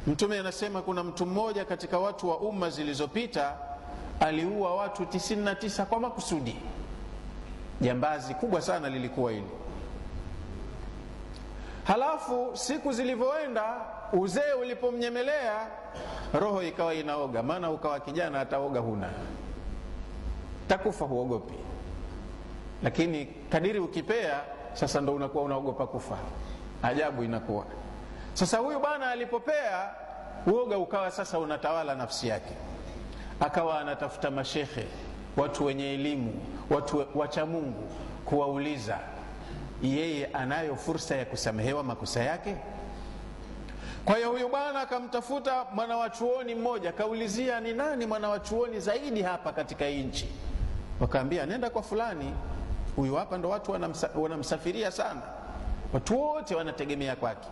mtume anasema kuna mtu mmoja katika watu wa umma zilizopita aliua watu 99 kwa makusudi jambazi kubwa sana lilikuwa hili halafu siku zilivyoenda uzee ulipomnyemelea roho ikawa inaoga maana ukawa kijana hataoga huna takufa huogopi lakini kadiri ukipea sasa ndo unakuwa unaogopa kufa ajabu inakuwa sasa huyu bwana alipopea uoga ukawa sasa unatawala nafsi yake akawa anatafuta mashekhe watu wenye elimu watu wacha mungu kuwauliza yeye anayo fursa ya kusamehewa makosa yake kwa hiyo huyu bwana akamtafuta mwanawachuoni mmoja akaulizia ni nani mwanawachuoni zaidi hapa katika hii nchi wakaambia nenda kwa fulani huyu hapa ndo watu wanamsa, wanamsafiria sana watu wote wanategemea kwake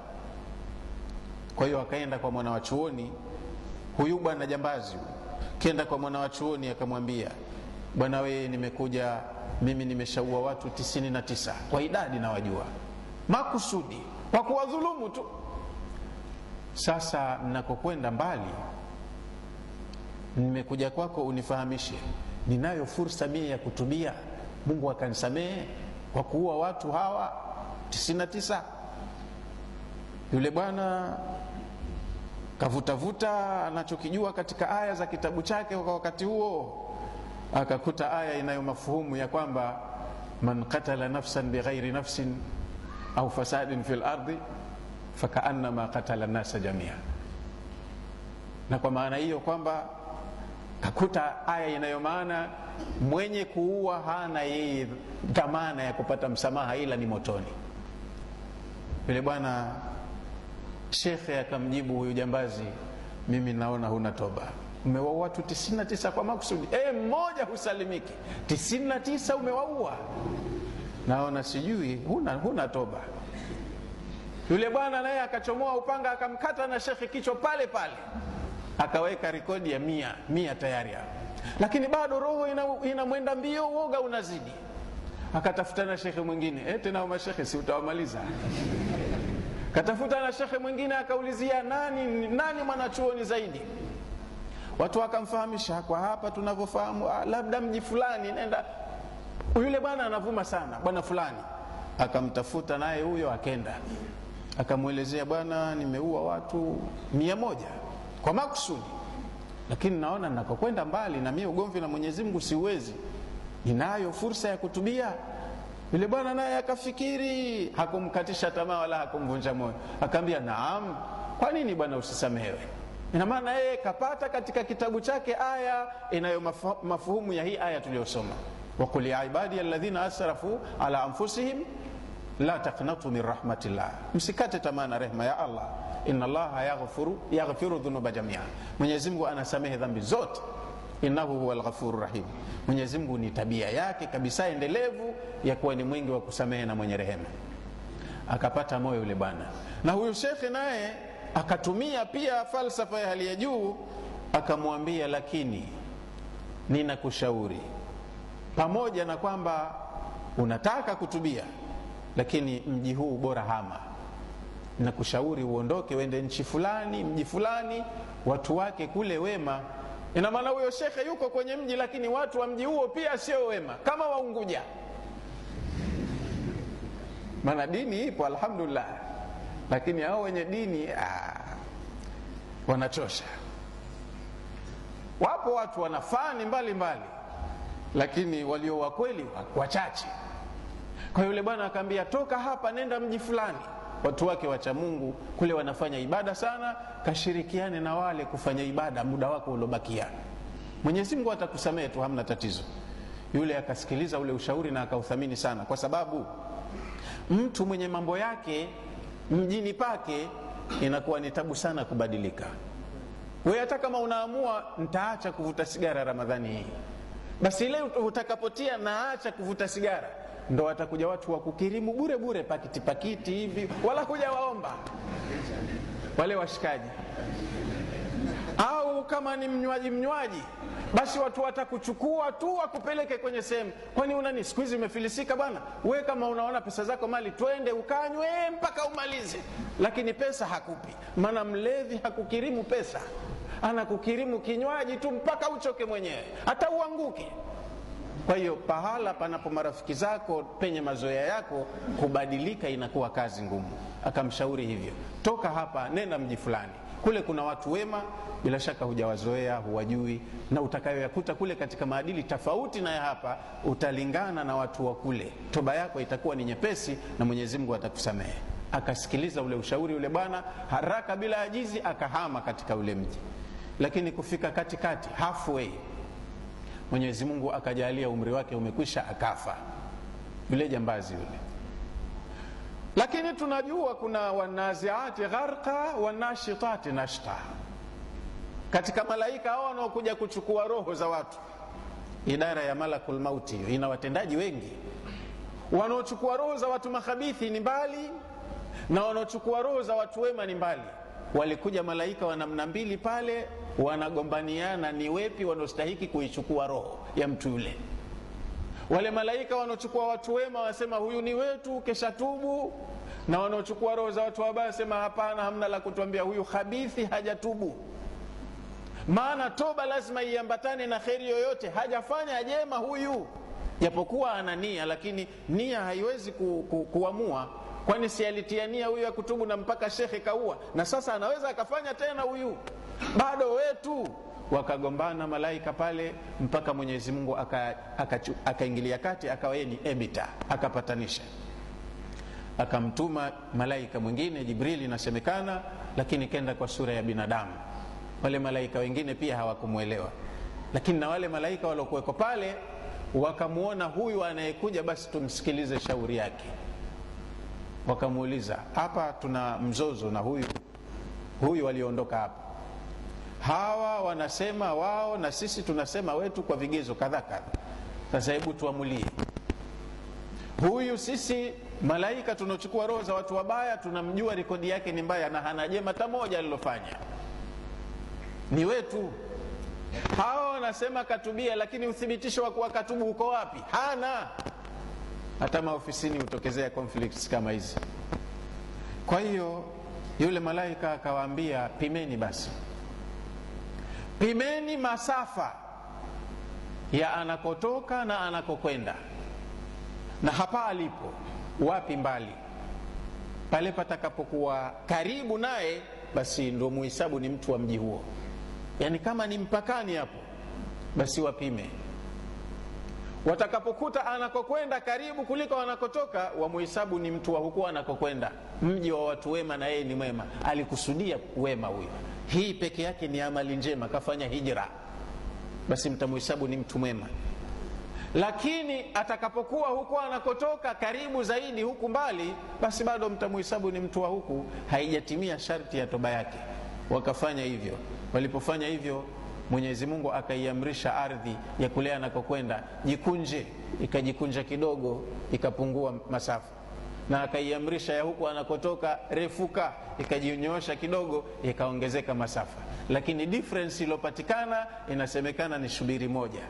kwa hiyo akaenda kwa mwanawachuoni huyu bwana jambazi kenda kwa mwanawachuoni akamwambia bwana weye nimekuja mimi nimeshaua watu 99 kwa idadi nawajua makusudi kwa kuwadhulumu tu sasa nakokwenda mbali nimekuja kwako unifahamishe ninayo fursa mie ya kutubia mungu akanisamehe kwa kuua watu hawa 99 yule bwana kavutavuta anachokijua katika aya za kitabu chake kwa wakati huo akakuta aya inayo mafuhumu ya kwamba man qatala nafsan bighairi nafsin au fasadin fi lardi fakaannama qatala nasa jamia na kwa maana hiyo kwamba kakuta aya inayomaana mwenye kuua hana yeye dhamana ya kupata msamaha ila ni motoni yule bwana shekhe akamjibu huyu jambazi mimi naona huna toba umewaua watu 99 kwa makusudi e, mmoja husalimiki 99 umewaua naona sijui huna, huna toba yule bwana naye akachomoa upanga akamkata na shekhe kichwa pale pale akaweka rekodi ya mia mia tayari hapo lakini bado roho inamwenda ina mbio uoga unazidi akatafuta na shekhe mwingine e, tena mashekhe si utawamaliza katafuta na shekhe mwingine akaulizia nani nani mwanachuoni zaidi watu wakamfahamisha kwa hapa tunavyofahamu labda mji fulani nenda yule bwana anavuma sana bwana fulani akamtafuta naye huyo akenda akamwelezea bwana nimeua watu mia moja kwa makusudi lakini naona nakokwenda mbali na mie ugomvi na mwenyezi mungu siuwezi ninayo fursa ya kutubia yule bwana naye akafikiri hakumkatisha tamaa wala hakumvunja moyo akaambia naam kwa nini bwana usisamehewe ina maana yeye kapata katika kitabu chake aya inayo mafuhumu ya hii aya tuliyosoma waqul ya ibadi alladhina asrafu ala anfusihim la taqnatu min rahmatillah msikate tamaa na rehma ya allah inna allaha yaghfiru, yaghfiru dhunuba jamia mwenyezi mungu anasamehe dhambi zote innahu huwa lghafuru rahim mwenyezi mungu ni tabia yake kabisa endelevu ya kuwa ni mwingi wa kusamehe na mwenye rehema akapata moyo yule bwana na huyu shekhe naye akatumia pia falsafa ya hali ya juu akamwambia lakini ninakushauri pamoja na kwamba unataka kutubia lakini mji huu bora hama nakushauri uondoke uende nchi fulani mji fulani watu wake kule wema ina maana huyo shekhe yuko kwenye mji lakini watu wa mji huo pia sio wema kama waunguja maana dini ipo alhamdulillah lakini hao wenye dini aa, wanachosha wapo watu wana fani mbalimbali lakini walio wakweli wachache kwa yule bwana akaambia toka hapa nenda mji fulani watu wake wacha mungu kule wanafanya ibada sana kashirikiane na wale kufanya ibada muda wako uliobakia mwenyezi mungu atakusamehe tu hamna tatizo yule akasikiliza ule ushauri na akauthamini sana kwa sababu mtu mwenye mambo yake mjini pake inakuwa ni tabu sana kubadilika we hata kama unaamua ntaacha kuvuta sigara ramadhani hii basi ile utakapotia naacha kuvuta sigara ndo watakuja watu wa kukirimu bure bure pakiti pakiti hivi wala kuja waomba wale washikaji au kama ni mnywaji mnywaji basi watu watakuchukua tu wakupeleke kwenye sehemu kwani unani siku hizi umefilisika bwana we kama unaona pesa zako mali twende ukanywe mpaka umalize lakini pesa hakupi maana mlevi hakukirimu pesa anakukirimu kinywaji tu mpaka uchoke mwenyewe hata uanguke kwa hiyo pahala panapo marafiki zako penye mazoea yako kubadilika inakuwa kazi ngumu akamshauri hivyo toka hapa nenda mji fulani kule kuna watu wema bila shaka hujawazoea huwajui na utakayoyakuta kule katika maadili tofauti na ya hapa utalingana na watu wa kule toba yako itakuwa ni nyepesi na mwenyezi mungu atakusamehe akasikiliza ule ushauri ule bwana haraka bila ajizi akahama katika ule mji lakini kufika katikati halfway mwenyezi mungu akajalia umri wake umekwisha akafa yule jambazi yule lakini tunajua kuna wanaziati gharqa wanashitati nashta katika malaika hao wanaokuja kuchukua roho za watu idara ya malakul mauti hiyo ina watendaji wengi wanaochukua roho za watu makhabithi ni mbali na wanaochukua roho za watu wema ni mbali walikuja malaika wa namna mbili pale wanagombaniana ni wepi wanaostahiki kuichukua roho ya mtu yule wale malaika wanaochukua watu wema wasema huyu ni wetu kesha tubu na wanaochukua roho za watu wabaya wasema hapana hamna la kutuambia huyu khabithi hajatubu maana toba lazima iambatane na kheri yoyote hajafanya jema huyu japokuwa ana nia lakini nia haiwezi ku, ku, kuamua kwani si alitia nia huyu ya kutubu na mpaka shekhe kaua na sasa anaweza akafanya tena huyu bado wetu wakagombana malaika pale mpaka mwenyezi mungu akaingilia aka, aka kati akawa yeye ni ebita akapatanisha akamtuma malaika mwingine jibrili inasemekana lakini kenda kwa sura ya binadamu wale malaika wengine pia hawakumwelewa lakini na wale malaika waliokuweko pale wakamwona huyu anayekuja basi tumsikilize shauri yake wakamuuliza hapa tuna mzozo na huyu huyu waliondoka hapa hawa wanasema wao na sisi tunasema wetu kwa vigezo kadha kadha sasa hebu tuamulie huyu sisi malaika tunaochukua roho za watu wabaya tunamjua rekodi yake ni mbaya na hana jema hata moja alilofanya ni wetu hawa wanasema katubia lakini uthibitisho wa kuwa katubu uko wapi hana hata maofisini hutokezea conflicts kama hizi kwa hiyo yule malaika akawaambia pimeni basi pimeni masafa ya anakotoka na anakokwenda na hapa alipo wapi mbali pale patakapokuwa karibu naye basi ndo muhisabu ni mtu wa mji huo yaani kama ni mpakani hapo basi wapime watakapokuta anakokwenda karibu kuliko anakotoka wamuhisabu ni mtu wa huku anakokwenda mji wa watu wema na yeye ni mwema alikusudia wema huyo hii peke yake ni amali njema kafanya hijra basi mtamuhisabu ni mtu mwema lakini atakapokuwa huku anakotoka karibu zaidi huku mbali basi bado mtamuhisabu ni mtu wa huku haijatimia sharti ya toba yake wakafanya hivyo walipofanya hivyo mwenyezi mungu akaiamrisha ardhi ya kule anakokwenda jikunje ikajikunja kidogo ikapungua masafa na akaiamrisha ya huku anakotoka refuka ikajinyoosha kidogo ikaongezeka masafa lakini difference iliyopatikana inasemekana ni shubiri moja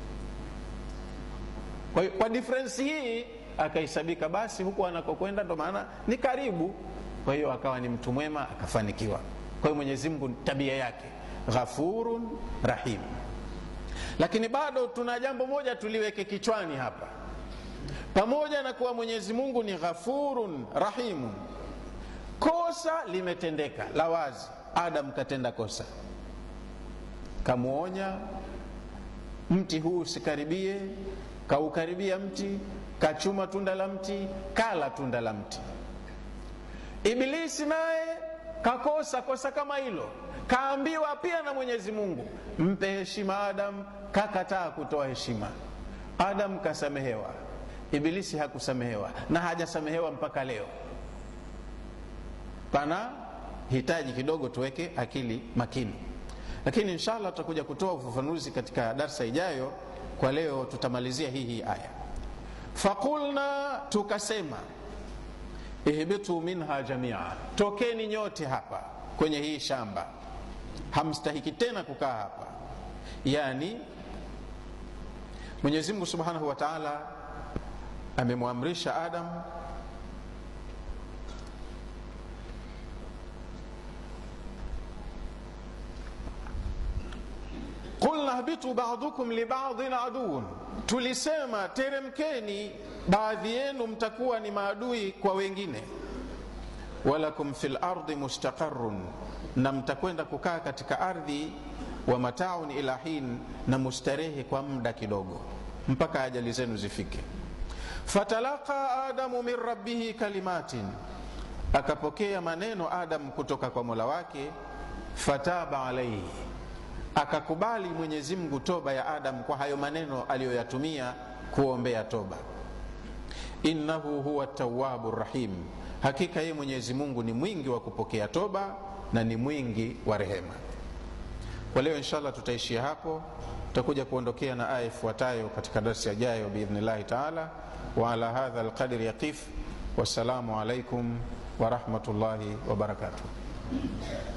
kwa, kwa difference hii akahesabika basi huku anakokwenda ndo maana ni karibu kwa hiyo akawa ni mtu mwema akafanikiwa kwa hiyo mwenyezi mungu tabia yake ghafurun rahim lakini bado tuna jambo moja tuliweke kichwani hapa pamoja na kuwa mwenyezi mungu ni ghafurun rahimun kosa limetendeka la wazi adam katenda kosa kamwonya mti huu usikaribie kaukaribia mti kachuma tunda la mti kala tunda la mti ibilisi naye kakosa kosa kama hilo kaambiwa pia na mwenyezi mungu mpe heshima adam kakataa kutoa heshima adam kasamehewa ibilisi hakusamehewa na hajasamehewa mpaka leo pana hitaji kidogo tuweke akili makini lakini inshallah tutakuja kutoa ufafanuzi katika darsa ijayo kwa leo tutamalizia hii hii aya faqulna tukasema ihbitu minha jamia tokeni nyote hapa kwenye hii shamba hamstahiki tena kukaa hapa yani mwenyezi mungu subhanahu wa taala amemwamrisha adam qulna hbitu badukum libadin aduun tulisema teremkeni baadhi yenu mtakuwa ni maadui kwa wengine walakum fi lardi mustaqarun na mtakwenda kukaa katika ardhi wa mataun ila hin na mustarehe kwa muda kidogo mpaka ajali zenu zifike fatalaqa adamu min rabbihi kalimatin akapokea maneno adam kutoka kwa mola wake fataba alaihi akakubali mwenyezi mungu toba ya adam kwa hayo maneno aliyoyatumia kuombea toba innahu huwa tawabu rahim hakika yeye mwenyezi mungu ni mwingi wa kupokea toba na ni mwingi wa rehema kwa leo inshallah tutaishia hapo tutakuja kuondokea na aya ifuatayo katika darsi yajayo biidhnillahi taala waala hadha alqadri yaqif wassalamu alaikum warahmatullahi wabarakatuh